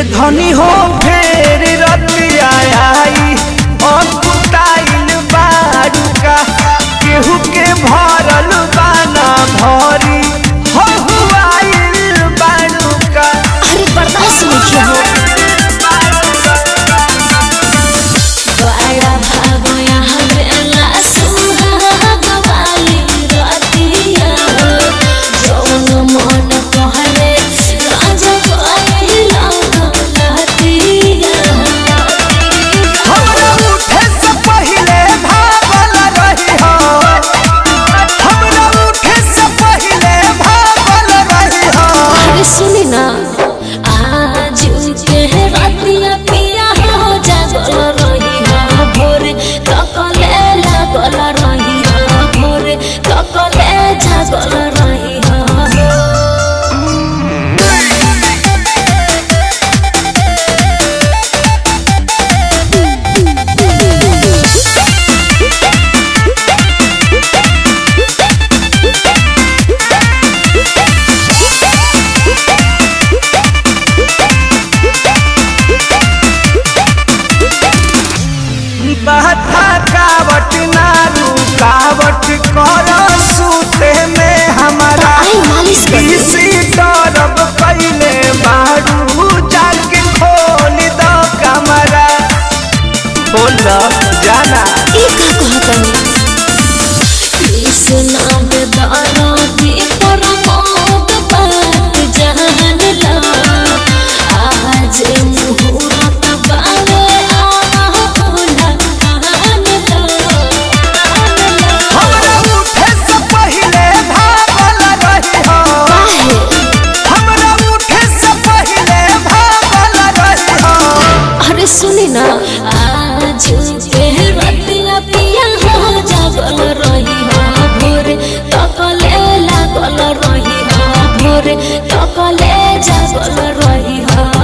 धनी हो फेर रतिया आई अकुताइल बाड़ूका केहू के भरल बाना भरी हो हुआइल बाड़ूका अरे बर्दाश्त नहीं किया हो बड़ा भागो यहाँ बेला सुहाग वाली रातिया जौन मन कहरे राजा कहला लहतिया हमरा उठे से पहिले भागल रही हो हमरा उठे से पहिले भागल रही हो अरे सुनी ना आज के रातिया पिया हो जागल रही हो भोर तकले लागल रही हो भोर तकले जागल रही हो बहता कावट ना रुकावट कर सूते में हमारा आई मालिश कर दे। इसी तरफ पहले बारू जाके खोल दो कमरा बोल दो जाना ई का कहतनी कृष्ण बेदारा की परमोद बात जान ला आज मुहूर्त बावे आ होला कान ला हमरा उठे से पहले भागल रही हो काहे हमरा उठे से पहले भागल रही हो अरे सुनी ना आज के रतिया पिया हो जागल रही हो भोर तकले लागल रही हो भोर तकले जागल रही हो